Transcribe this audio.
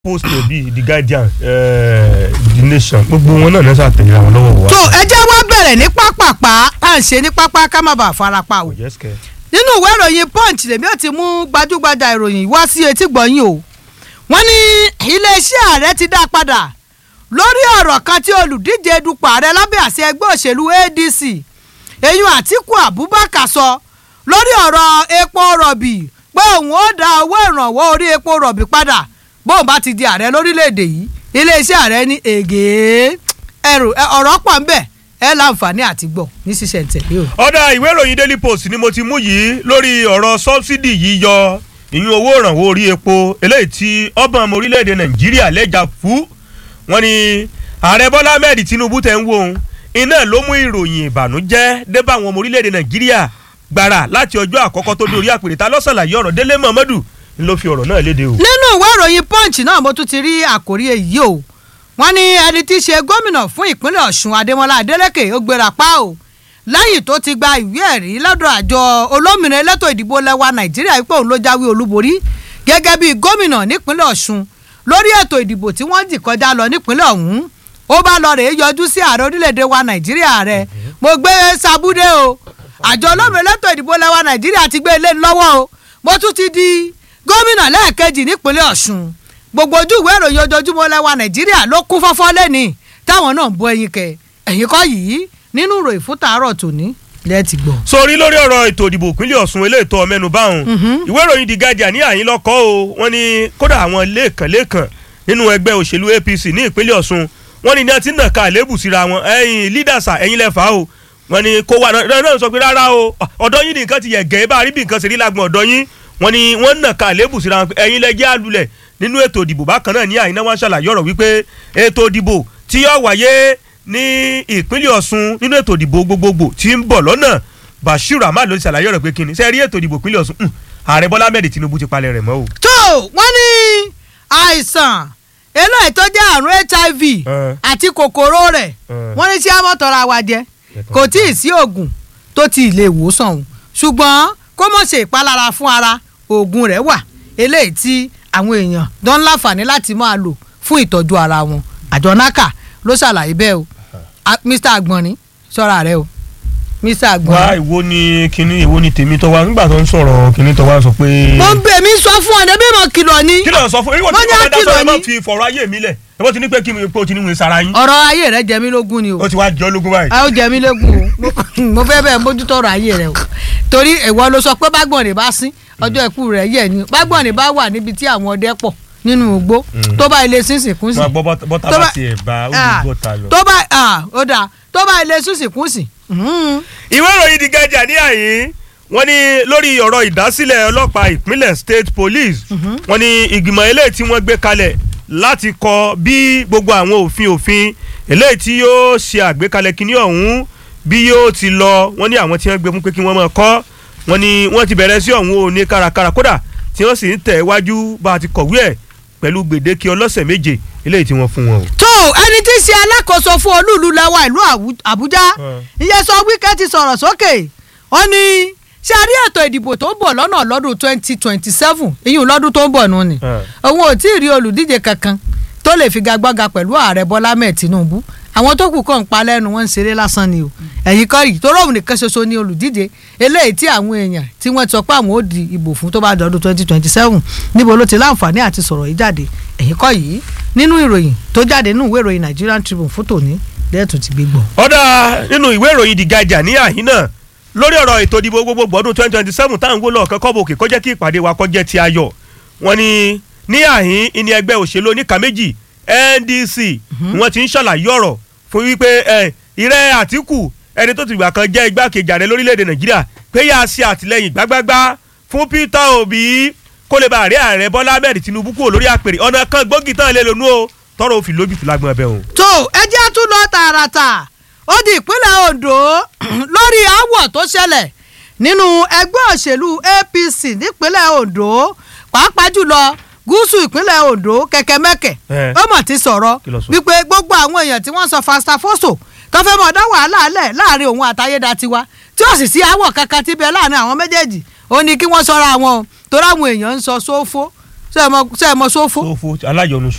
post bíi the guardian uh, the nation gbogbo wọn náà nẹ́sà tẹ̀lé àwọn lọ́wọ́ wa. tó ẹ jẹ́ wá bẹ̀rẹ̀ ní pápápá tá à ń ṣe ní pápá ká má bàa farapa o. yes kẹ. nínú ìwé ìròyìn punch lèmi ò ti mú gbajúgbajà ìròyìn wá sí etí gbọ̀nyìn o. wọ́n ní iléeṣẹ́ ààrẹ ti dá padà lórí ọ̀rọ̀ kan tí olùdíje dupò ààrẹ lábẹ́ àṣẹ ẹgbẹ́ òṣèlú adc eyín àtìkù abubakar sọ lórí ọ̀rọ̀ epo rọ̀bì pé òun ó dá owó ìrànwọ́ orí epo rọ̀bì padà bóun bá ti di ààrẹ lórílẹ̀‐èdè yìí iléeṣẹ́ ààrẹ ní ègé ẹrù ọ̀rọ̀ pọ̀ ń bẹ̀ ẹ láǹfààní àti gbọ́ ní ṣíṣẹ̀ ntẹ̀lé o. ọ̀dà ìwé ìròyìn daily post ni mo ti mú yìí lórí ọ̀rọ̀ sọ́bsidì yíyọ ìyún owó ìrànwọ́ orí epo eléyìí tí ọba ọmọ orílẹ̀-èdè nàìjíríà lẹ́jà fún wọn ni ààrẹ bọ́lá ahmed tinubu tẹ̀ ń wò ó iná ló mú ìròyìn ìbànújẹ́ dé bá àwọn ọmọ orílẹ̀-èdè nàìjíríà gbàrà láti ọjọ́ àkọ́kọ́ tó dórí àpèrè ta lọ́sàlàyé ọ̀rọ̀ délé muhammadu ń ló fi ọ̀rọ̀ náà léde o. nínú ìwé ìròyìn punch náà mo tún ti rí àkórí èyí o wọ́n ní ẹni tí í ṣe gómìnà fún ìpínlẹ̀ ọ̀ṣun adémọlá adélèké ó gbéra pa o lẹ́yìn tó ti gba ìwé ẹ̀rí lọ́dọ̀ àjọ olómìnira elétò ìdìbò lẹ́wà nàìjíríà wípé òun ló jáwé olúborí gẹ́gẹ́ bí gómìnà nípínlẹ̀ ọ̀ṣun lórí ètò ìdìbò tí wọ́n dì kọjá lọ nípínlẹ̀ ọ̀hún ó bá lọ rèé yọjú sí ààrẹ orílẹ̀-èdè wa nàìjíríà rẹ̀ mo gbé sabúdé o àjọ olómìnira elétò ìdìbò lẹ́wà nàìjíríà ti gbé ilé lọ́wọ́ o mo tún ti di gómìnà lẹ́ẹ̀kejì nípínlẹ̀ ọ̀ṣun gbogbo ojú ìwé ìròyìn ojoojúmọ́ lẹ́wà nàìjíríà ló kún fọ́fọ́ lẹ́ni táwọn náà ń bọ ẹyin kẹ ẹ̀yìn kọ́ yìí nínú ìròyìn fún tàárọ̀ tòní lẹ́ẹ̀tì gbọ́. sórí lórí ọ̀rọ̀ ètò ìdìbò ìpínlẹ̀ ọ̀ṣun eléètò ọmẹ́nu báwọn ìwé ìròyìn the guardian ní àyín lọ́kọ́ o wọ́n ní kódà àwọn lẹ́ẹ̀kan lẹ́ẹ̀kan nínú ẹgbẹ́ òṣèlú apc ní ìpínlẹ̀ ọ̀ṣun wọ́n ní ní ọtí náà ká àlébù síra wọn ẹ̀yin lídàsà ẹ̀yin lẹ́fà o wọ́n ní kó wà náà sọ pé rárá o ọ̀dọ́ yín ní nǹkan ti yẹ̀ gẹ́ bá rí bí nǹkan ṣe rí lágbọ̀n ọ̀dọ́ yín wọ́n ní wọ́n náà ká àlébù síra wọn ẹ̀yin lẹ́jẹ́ àlulẹ̀ nínú ètò ìdìbò bákan náà ní àyíná wọn ṣàlàyé ọ̀rọ̀ wípé ètò ìdìbò tí yóò wáyé ní ìpínlẹ̀ ọ̀ṣun nínú ètò ìdìbò gbogbogbò tí ń bọ̀ lọ́nà bashir ahmad ló ti ṣàlàyé ọ̀rọ̀ pé kíni sẹ́ẹ̀rí ètò ìdìbò ìpínlẹ̀ ọ̀ṣun ààrẹ bọ́lá ahmed tinubu ti palẹ̀ rẹ̀ mọ́ o. tó wọ́n ní àìsàn eléyìí tó jẹ́ àrùn hiv àti kòkòrò rẹ̀ wọ́n ní tí a mọ̀ tọ́ra wa jẹ kò tí ì sí oògùn tó ti lè wòsàn o ṣùgbọ́n kó mọ̀ ṣe ìpalára fún ara oògùn rẹ̀ wà eléyìí tí àwọn èèyàn dán láǹfààní láti máa lò fún ìtọ́jú ara wọn àjọ naka ló ṣàlàyé bẹ́ẹ̀ o mr agbọ̀nrín ṣọ́ra rẹ o mr agbọ̀nrín. wá ìwo ni kinní ìwo ni tèmi tó wá nígbà tó ń sọ̀rọ̀ kinní tó wá sọ pé. mo ń bẹ̀ mí sọ fún ọ débi mo kìlọ̀ ni. kí ló ń sọ fún ìwọ Mo tí ní mo fẹ́ dá àkìlọ̀ sọ̀rọ̀ ẹ má ni. fi fọ̀rọ̀ ayé mi lẹ̀ ẹ bó ti ní pé kí mi pé o ti ní wọ́n sara yín. ọ̀rọ̀ ayé rẹ jẹ mí lógún ni o ó ti wá jọ́ lógún báyìí. a ó jẹ mí lógún o Mo- mo fẹ́ bẹ́ẹ̀ mójútó ọ̀rọ̀ ayé rẹ o torí ìwọ ló sọ pé bágbọ̀nrín bá sín ọjọ́ ikú rẹ̀ yẹ̀ ni bágbọ̀nrín bá wà níbi tí àwọn ọdẹ pọ̀ nínú igbó tó bá ilé sínsìn kún sí máa gbọ́ bọ́tà- bọ́tà tó bá bá- tiẹ̀ bá ó Ah, ní bọ́tà lọ. tó bá ah, ó dáa tó bá ilé sínsìn kún sí. Mhm. ìwé ìròyìn The Guardian ní àyín wọ́n ní lórí ọ̀rọ̀ ìdásílẹ̀ ọlọ́pàá ìpínlẹ̀ state police wọ́n ní ìgbìmọ̀ eléyìí tí wọ́n gbé kalẹ̀ láti kọ bí gbogbo àwọn òfin òfin eléyìí tí yóò ṣe àgbékalẹ̀ kínní ọ̀hún bí yóò ti lọ wọ́n ní àwọn tí wọ́n gbé fún pé kí wọ́n máa kọ́ wọ́n ní wọ́n ti bẹ̀rẹ̀ sí ọ̀hún òní kárakára kódà tí wọ́n sì ń tẹ̀ wájú bá a ti kọ̀wé ẹ̀ pẹ̀lú gbèdéke ọlọ́sẹ̀ méje eléyìí tí wọ́n fún wọn o. tó ẹni tí í ṣe alákòóso fún olúùlú lẹ́wà ìlú Àwù- àbújá ìyẹn sọ wíkẹ́ ti sọ̀rọ̀ sókè ó ní ṣe a rí ètò ìdìbò tó ń bọ̀ lọ́nà lọ́dún twenty twenty seven ìyún lọ́dún tó ń bọ̀ nù ni òun ò tí ì rí olùdíje kankan tó lè figagbága pẹ̀lú ààrẹ bọ́lá mẹ́ẹ̀ tinubu àwọn tó kù kàn ń pa lẹ́nu wọn ń ṣeré lásán ni o ẹ̀yìn kọ́ yìí tó rọ̀hún nìkan ṣoṣo ní olùdíje eléyìí tí àwọn èèyàn tí wọ́n ti sọ pé àwọn ò di ìbò fún tó bá dọ̀dún twenty twenty seven níbo ló ti láǹfààní àti sọ̀rọ̀ yìí jáde ẹ̀yìn kọ́ yìí nínú ìròyìn tó jáde nínú ìwé ìròyìn Nigerian Tribune fún tòní lẹ́ẹ̀tún ti gbé gbọ́. ọ̀dà nínú ìwé ìròyìn The Guardian ní àhín náà lórí ọ̀rọ̀ ètò ìdìbò gbogbogbò ọdún twenty twenty seven táwọn ń wó lọ́ọ̀kan kọ́bọ̀ òkè kọjá kí ìpàdé wa kọjá ti ayọ̀ wọn ni ní àhín ìní ẹgbẹ́ òṣèlú oníkà méjì NDC wọn ti ń ṣàlàyé ọ̀rọ̀ fún wípé ẹ ìrẹ́ Àtíkù ẹni tó ti gbà kan jẹ́ igbákejì ààrẹ lórílẹ̀‐èdè Nàìjíríà pé yà á ṣe àtìlẹ́yìn gbágbágbá fún Peter Obi kó lè bá ààrẹ ààrẹ Bọ́lá Ahmed Tinubu kúrò lórí àpèrè ọ̀nà kan gbòógì tán lè lónú o tọrọ òfin lójútùú lágbọn ẹbẹ o. tó ẹjẹ́ tún lọ tààràtà ó di ìpínlẹ̀ Ondo lórí aáwọ̀ tó ṣẹlẹ̀ nínú ẹgbẹ́ òṣèlú APC nípínlẹ̀ Ondo pàápàá jùlọ gúúsù ìpínlẹ̀ Ondo kẹ̀kẹ́mẹ́kẹ̀ Eh. ó mọ̀ ti sọ̀rọ̀ Kí ló sọ? wípé gbogbo àwọn èèyàn tí wọ́n sọ fastafoso tó fẹ́ mọ̀ dá wàhálà lẹ̀ láàrin òun àtayédatiwa tí ó sì sí aáwọ̀ kankan tí bẹ láàrin àwọn méjèèjì ó ní kí wọ́n sọra wọn o torí àwọn èèyàn ń sọ sófó ṣé ẹ mọ̀- ṣé ẹ mọ̀ sófó sófo aláyọnu